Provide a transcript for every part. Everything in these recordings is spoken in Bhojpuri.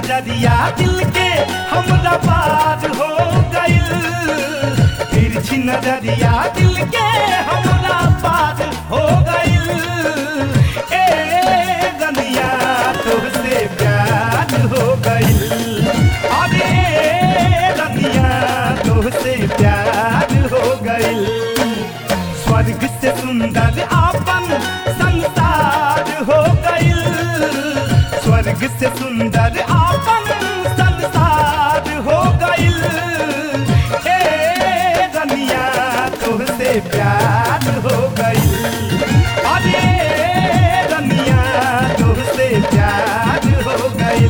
नजरिया दिल के हमरा पार हो गइल तिरछी नजरिया दिल के हमरा पार हो गइल ए गनिया तुझसे प्यार हो गइल अरे गनिया तुझसे प्यार हो गइल स्वर्ग से सुंदर आपन संसार हो गइल स्वर्ग से सुंदर आपन संसार हो गइल ए गनिया तुझसे प्यार हो गइल अरे गनिया तुझसे प्यार हो गइल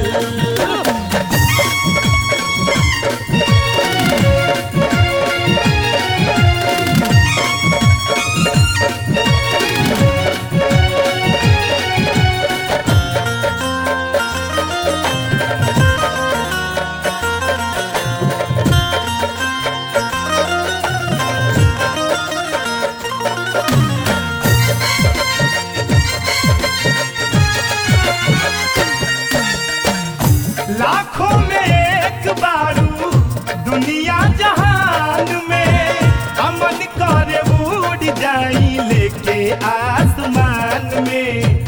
लाखों में एक बारू दुनिया जहान में अमन करे उड़ जाई लेके आसमान में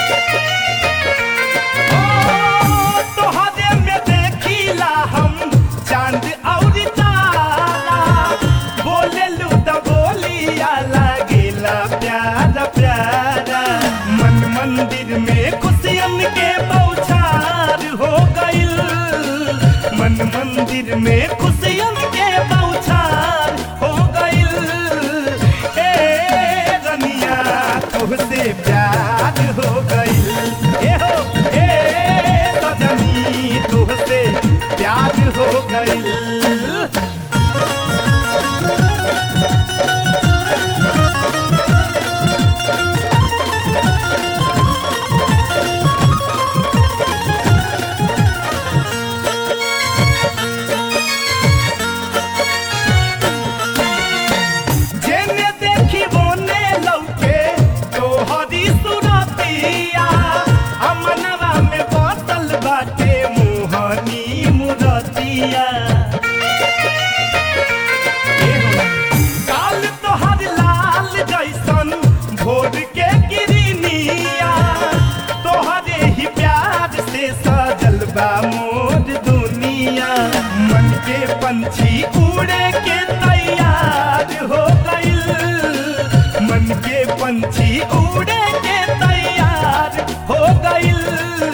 ओ, तोहरे में देखिला हम चांद और तारा बोले लू तो बोलिया लागेला प्यारा प्यारा मन मंदिर में खुशियन के बौछार हो गइल मन मंदिर में खुशियन के बौछार हो गइल ए रनिया तुझसे प्यार हो गइल ए हो ए सजनी तुझसे प्यार हो गइल जेने देखी बोने लौके तोहरी सुरतिया अमनवा में बसल बाटे मोहनी मुरतिया काल तोहर लाल जैसन भोर के गिरनिया तोहरे ही प्यार से सजल बा मोर दुनिया मन के पंछी उड़े के तैयार हो गइल मन के पंछी उड़े के तैयार हो गइल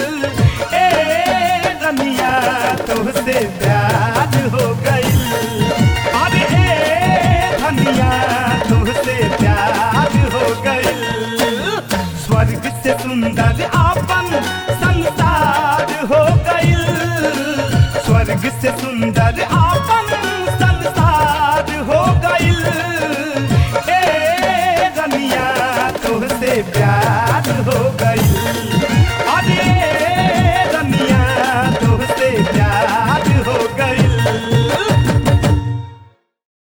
ए रनिया तुझसे प्यार हो गइल अरे ए धनिया तुझसे प्यार हो गइल स्वर्ग से सुंदर आपन संसार हो गइल स्वर्ग से सुंदर